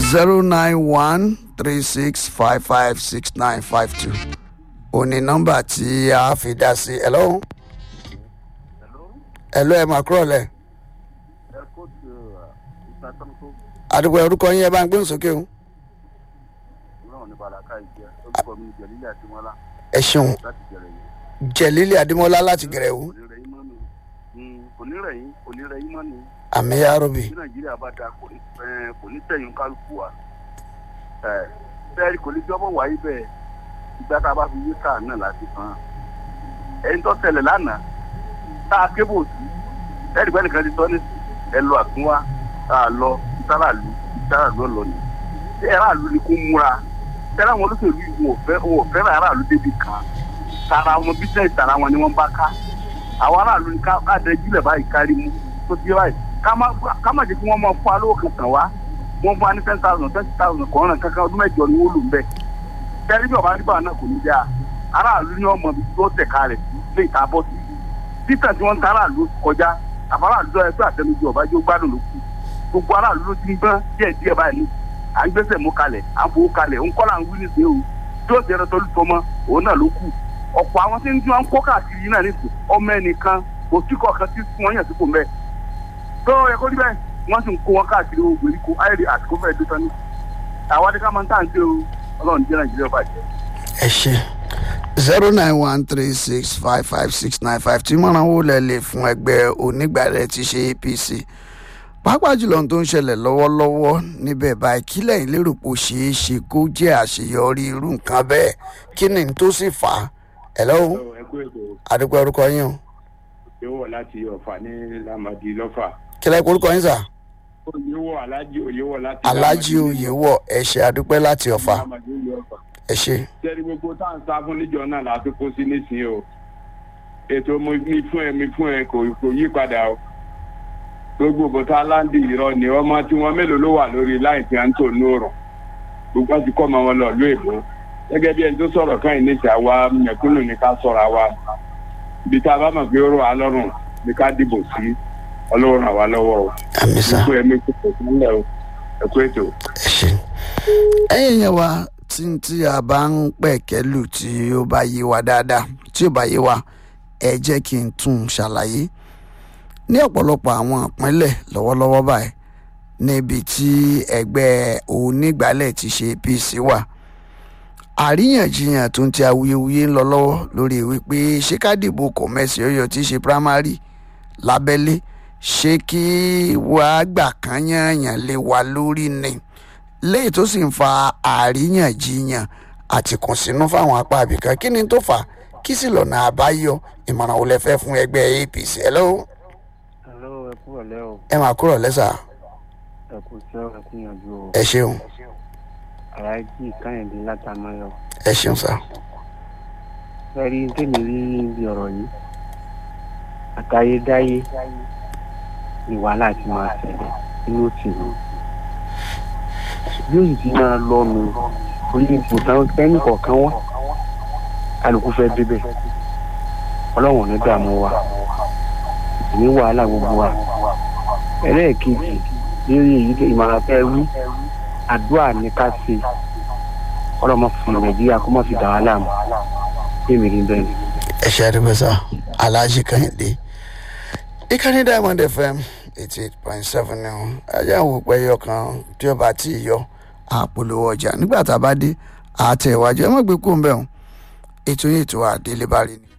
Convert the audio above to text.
zero nine one three six five five six nine five two òní nọ́mbà tí a fi dá sí hello hello ẹ máa kúrò lẹ àdúgbò orúkọ yín ẹ bá ń gbóhùn sókè o ẹ ṣeun jẹlílì adémọlá láti gẹrẹwò onírẹ̀yìn onírẹ̀yìn mọ́ ni àmì yarobi bí nàìjíríà bá da kò ní ẹ, kò ní tẹ̀yìn kálukú wa ẹ bẹ́ẹ̀ kò ní jọ́bọ̀ wáyé bẹ́ẹ̀ ìgbà tá a bá fi yé káà náà láti fan ẹni tó tẹ̀lẹ̀ lánàá tá a kébò sí ẹ̀rí pẹ́ nìkan ti sọ ní ẹ lọ àtúnwá tá a lọ ìtàràlú ìtàràlú ọ̀lọ́ ni ṣé aráàlú ni kó múra tẹ́lẹ̀ àwọn olóṣèlú yìí wọn ò fẹ́ wọn ò fẹ́ràn aráàlú débi kan tara wọn bísíǹsì tara wọn ni wọ́n bá ká àwọn aráàlú ni ká ká dẹ́jú báyìí kárí mú tó ti yé báyìí ká má ká má jẹ́ kí wọ́n máa fún alówó kankan wá wọ́n fún wa ní ten thousand twenty thousand kọ̀ọ̀ràn kankan ọdún mẹ́jọ ni wọ́n lò ń bẹ̀. tẹ́lẹ̀ bí ọba nígbà náà kò ní dáa aráàlú ni wọ́n mọ ibi tó tẹ̀ka rẹ̀ sí lé ìta bọ́ sí. títà tí wọ́n ń ta aráàlú kọjá àbáráàlú lọ ẹgbẹ́ àtẹnujọ ọba yóò gbádùn ló kù gbogbo aráàlú ló ti ń gbọ́n díẹ̀ díẹ̀ báyìí à ń gbẹ́sẹ̀ mú kalẹ̀ à ń fowó kalẹ̀ ń kọ́là ń wí ní sèé o tí ó ṣe tọ́lú tọmọ òun náà ló kù ọ̀pọ̀ àwọn tí ń tí wọ́n ń kó káàkiri yìí náà nìsín ọmọ ẹnìkan kò sí kọ̀ọ̀kan tí wọ́n yàn sípò mẹ́ẹ̀ tó yẹ kó rí bẹ́ẹ̀ wọ́n sì ń kó wọn káàkiri owó gbèríko ayéde àsìkò fẹ́ẹ́ dé tán ní. àwa ni ká máa ń tà ń dé o ọlọ́run jẹ́ nàìjíríà bàjẹ́. ẹ ṣe zero nine one three six five five six nine five tí mọ̀ràn wò lẹ̀ lè fún ẹgbẹ́ onígbàrẹ̀ ti ṣe apc pàápàá jùlọ ohun tó ń ṣẹlẹ̀ lọ́wọ́lọ́wọ́ níbẹ̀ báyìí kílẹ̀ ìlérò pò ṣeé ṣe kó jẹ́ àṣeyọrí irú nǹkan bẹ́ẹ̀ kí ni n tó sì fà á hello ẹ kú ètò àdúgbò orúkọ yín o yówó láti ọ̀fà ní lamadi lọ́fà. kílẹ̀ orúkọ yín sà oyèwọ̀ alájí oyèwọ̀ láti. alájí oyèwọ̀ ẹ ṣe àdúpẹ́ láti ọ̀fà lamadi lọ́fà. ẹ ṣe sẹ́ni gbogbo tá à ń sá fún níjọ náà láti kó sí nísìnyí o ètò mo- mi fún ẹ mi fún ẹ kò kò yí padà o gbogbo bọ́tà láǹdì irọ́ ni ọmọ tí wọ́n mélòó ló wà lórí láì tí a ń tò nóòrùn gbogbo àti kọ́ ọmọ wọn lọ ló èbó gẹ́gẹ́ bí ẹni tó sọ̀rọ̀ káyìn níta wa mẹ̀kúnnù ní ká sọ̀rọ̀ wa ibi tá a bá mọ̀ pé ó rọ̀ wá lọ́rùn ní ká dìbò sí ọlọ́run àwa lọ́wọ́ o àmì sà fún ẹ̀mí kò tó sílẹ̀ o ẹ̀kú ètò. ẹ ṣe ẹ̀yin yẹn wa tí tí a bá ń pẹ̀kẹ́lù tí ó bá yé wa dáadáa tí ó bá yé wa ẹ jẹ́ kí n tún un ṣàlàyé ní ọ̀pọ̀lọpọ̀ àwọn ìpínlẹ̀ lọ́wọ́lọ́wọ́ báyìí níbi tí ẹgbẹ́ onígbàálẹ̀ ti ṣe apc wà àríyànjiyàn tó ń ti awuyewuye ń lọ lọ́wọ́ lórí wípé ṣé ká dìbò kọ̀mẹ́sì ọyọ tí í ṣe primary lábẹ́lé ṣé kí wàá gbà kán yànyàn lé wa lórí ni léyìí tó sì ń fa àríyànjiyàn àti kùnsínú fáwọn apá àbìkan kí ni tó fà á? kí sì lọ́nà àbáyọ ìmọ̀ràn wo lẹ fẹ́ fún ẹgbẹ́ apc hello Hello, ẹ kúrò lẹ́ o. ẹ máa kúrò lẹ́sà Ẹ kú iṣẹ́ ẹ kú yanjú o. ẹ ṣeun Aláàjì Káyọ̀dé látàmáyọ̀. ẹ ṣeun sá Ẹ rí tèmi rí níbi ọ̀rọ̀ yìí. Àtayédáyé ni wàhálà ti máa ṣẹlẹ̀ nínú òtìlú. Bí òyìn ti máa lọ́nu orí ipò táwọn kẹ́ni kọ̀ọ̀kan wá. Kálukú fẹ́ débẹ̀. Ọlọ́run ò ní dààmú wa. Ìní wàhálà gbogbo wa. Ẹlẹ́ẹ̀kejì lórí èyí tó ìmọ̀ràn fẹ́ wí àdúrà ní ká ṣe ọlọ́mọ fún nàìjíríà kó má fi dà wá láàmú èmi rí bẹ́ẹ̀ ni. ẹ ṣe àdúgbò sá aláàjì kàyìndé ìkànnì diamond fm eighty eight point seven ni wọn ajá àwọn òpó ẹyọ kan tí ó bá tí ì yọ àpolówó ọjà nígbà tá a bá dé àtẹ̀wájú ẹ má gbé kó ń bẹ̀ wọn ètò yìí ètò àdélébárí ni.